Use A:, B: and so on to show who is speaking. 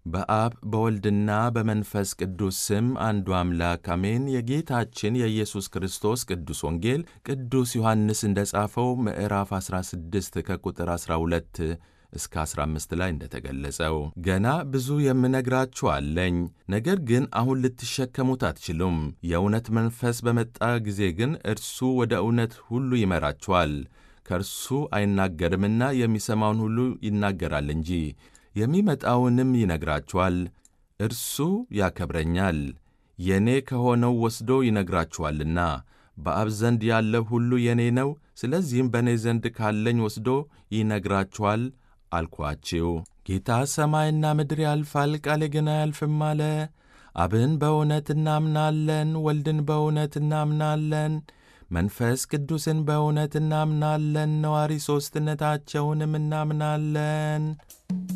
A: በአብ በወልድና በመንፈስ ቅዱስ ስም አንዱ አምላክ አሜን። የጌታችን የኢየሱስ ክርስቶስ ቅዱስ ወንጌል ቅዱስ ዮሐንስ እንደ ጻፈው ምዕራፍ 16 ከቁጥር 12 እስከ 15 ላይ እንደተገለጸው ገና ብዙ የምነግራችሁ አለኝ፣ ነገር ግን አሁን ልትሸከሙት አትችሉም። የእውነት መንፈስ በመጣ ጊዜ ግን እርሱ ወደ እውነት ሁሉ ይመራችኋል። ከእርሱ አይናገርምና የሚሰማውን ሁሉ ይናገራል እንጂ የሚመጣውንም ይነግራችኋል። እርሱ ያከብረኛል፣ የእኔ ከሆነው ወስዶ ይነግራችኋልና። በአብ ዘንድ ያለው ሁሉ የእኔ ነው። ስለዚህም በእኔ ዘንድ ካለኝ ወስዶ ይነግራችኋል አልኳችሁ። ጌታ ሰማይና ምድር ያልፋል፣ ቃሌ ግን አያልፍም አለ። አብን በእውነት እናምናለን፣ ወልድን በእውነት እናምናለን፣ መንፈስ ቅዱስን በእውነት እናምናለን፣ ነዋሪ ሦስትነታቸውንም እናምናለን።